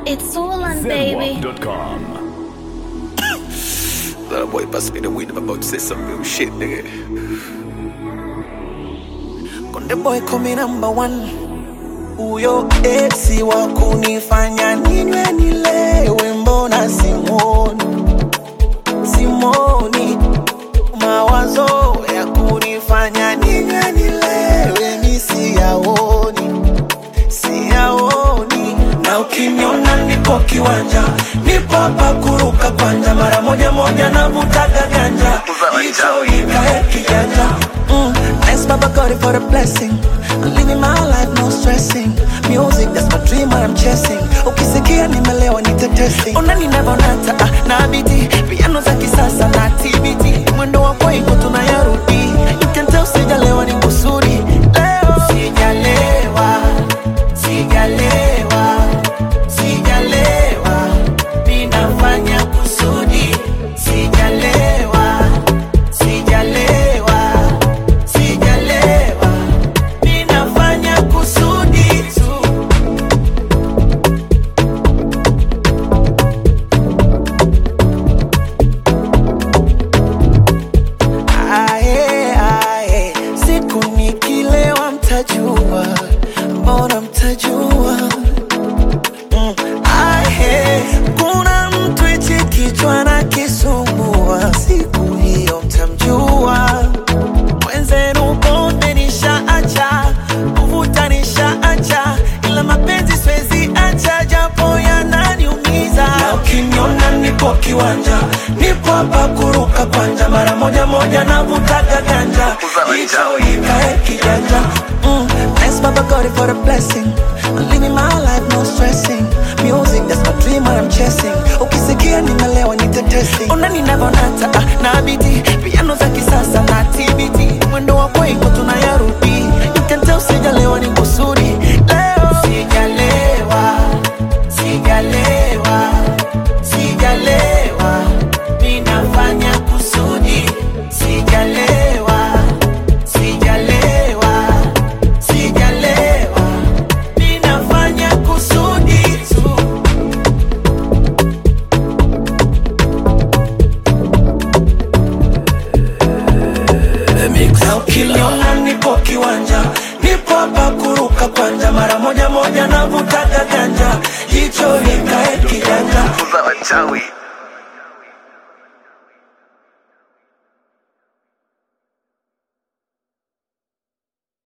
It's all on, baby. Zenwap.com. Little boy bust me the weed, I'm about to say some real shit, nigga. Konde boy kumi number one, huyo esi wa kunifanya ninywe nilewe, mbona simoni simoni, mawazo ya kunifanya ninywe nilewe, mi siyaoni siyaoni, na ukiniona niko kiwanja, nipo hapa kuruka kwanja, mara moja moja navutaga ganja, hicho ikae kijanja mm. Thanks Baba God for the blessing I'm living my life no stressing Music that's my dream what I'm chasing Ukisikia nimelewa nitetesi Ona ninavonata ah, na biti Piano za kisasa na TBT Mwendo wa kwaiko tunayarudi You can tell sijalewa ni kusudi Leo sijalewa Sijalewa Sijalewa Ninafanya kusudi Sijalewa Sijalewa Sijalewa Ninafanya kusudi tu Ae, ae, siku nikilewa mtajua, mbona mtajua? Mm, ae, kuna mtu hichi kichwa na kisumbua, siku hiyo mtamjua. Mwenzenu pombe nishaacha, kuvuta nishaacha, ila mapenzi siwezi acha, japo yananiumiza. Na ukiniona nipo kiwanja, nipo hapa kuruka kwanja, mara moja moja navutaga ganja, hicho ikae kijanja. Mm, thanks Baba God for the blessing. I'm living my life no stressing. Music that's my dream what I'm chasing. Ukisikia nimelewa nitetesi. Ona ninavonata ah, na biti piano za kisasa na TBT. Mwendo wa kwaiko tunayarudi. You can tell sijalewa ni kusudi. Leo sijalewa. Sijalewa. Sijalewa. Ninafanya kusudi. Sijalewa. Sijalewa. Sijalewa. Ninafanya kusudi tu. Na ukiniona nipo kiwanja, nipo hapa kuruka kwanja, mara moja moja navutaga ganja, hicho ikae kijanja. Wachawi.